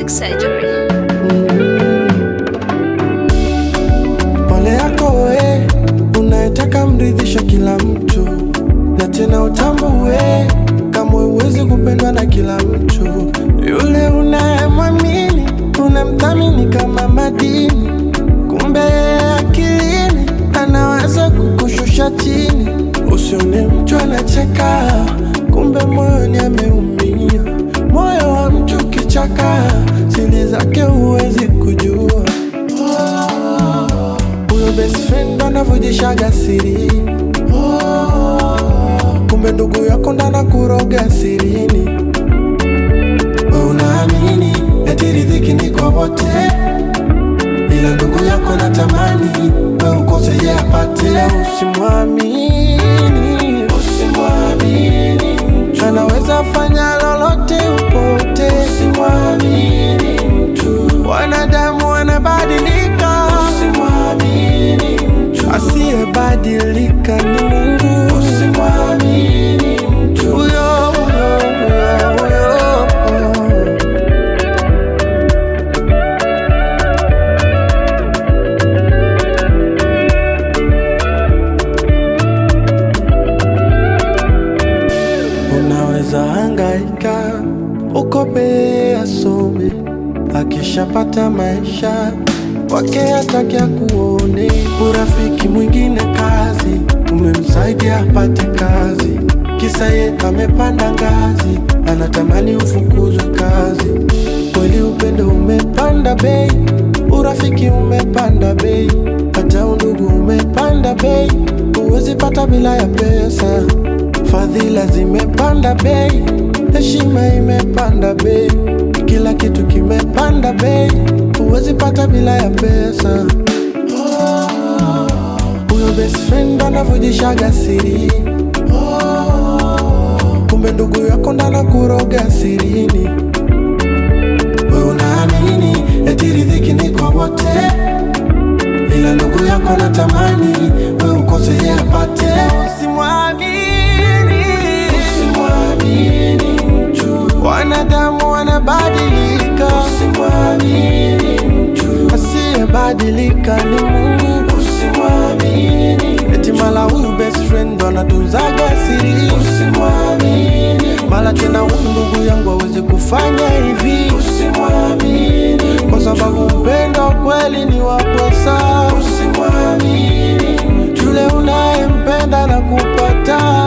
Plastic Surgery. Pole yako we, unayetaka mridhisha kila mtu, na tena utambue kama uwezi kupendwa na kila mtu. Yule unayemwamini unamthamini kama madini, kumbe akilini anaweza kukushusha chini. Usione mtu anacheka, kumbe moyoni ameumia. Moyo wa mtu kichaka, siri zake huwezi kujua huyo best friend anavujishaga siri kumbe ndugu yako ndana kuroga sirini we unaamini eti riziki ni kwa wote ila ndugu yako natamani we ukose ye apate usimwamini usimwamini mtu anaweza fanya lolote upote usimwamini mtu wanadamu wanabadilika usimwamini mtu asiyebadilika ni Mungu usimwamini mtu huyo huyo huyo huyo Unaweza hangaika ukope asome, akishapata maisha wake hataki akuone. Urafiki mwingine kazi, umemsaidia apate kazi, kisa ye amepanda ngazi, anatamani ufukuzwe kazi. Kweli upendo umepanda bei, urafiki umepanda bei, hata undugu umepanda bei, huwezi pata bila ya pesa. Fadhila zimepanda bei, heshima imepanda bei, kila kitu kimepanda bei, huwezi pata bila ya pesa. Huyo best friend anavujishaga siri, kumbe ndugu yako ndana kuroga sirini. We unaamini eti riziki ni kwa wote, ila ndugu yako natamani we ukose ye apate. Usimwamini, usimwamini mtu, wanadamu wanabadilika. Usimwamini mtu, asiyebadilika ni Mungu. Usimwamini eti mala huyu best friend ndo anatunzaga siri. Usimwamini mala tena huyu ndugu yangu awezi kufanya hivi. Usimwamini kwa sababu upendo kweli ni wa pesa. Usimwamini yule unayempenda na kupata